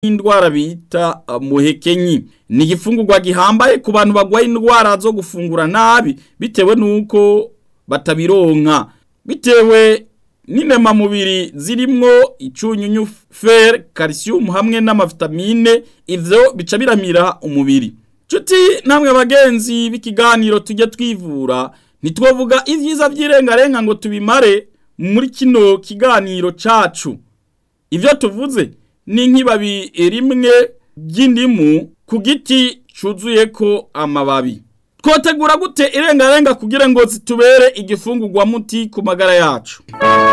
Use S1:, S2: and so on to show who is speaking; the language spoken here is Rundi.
S1: n'indwara bita muhekenyi ni igifungurwa gihambaye ku bantu bagwaye indwara zo gufungura nabi bitewe nuko batabironka bitewe n'intemamubiri zirimwo icunyunyu fer calcium hamwe n'amavitamine ivyo bica biramira umubiri Chuti namwe bagenzi b'ikiganiro tujya twivura ntitwovuga ivyiza vy'irengarenga ngo tubimare muri kino kiganiro cacu ivyo tuvuze ni nk'ibabi rimwe ry'indimu ku giti cuzuyeko amababi twotegura gute irengarenga kugira ngo zitubere igifungurwa muti ku magara yacu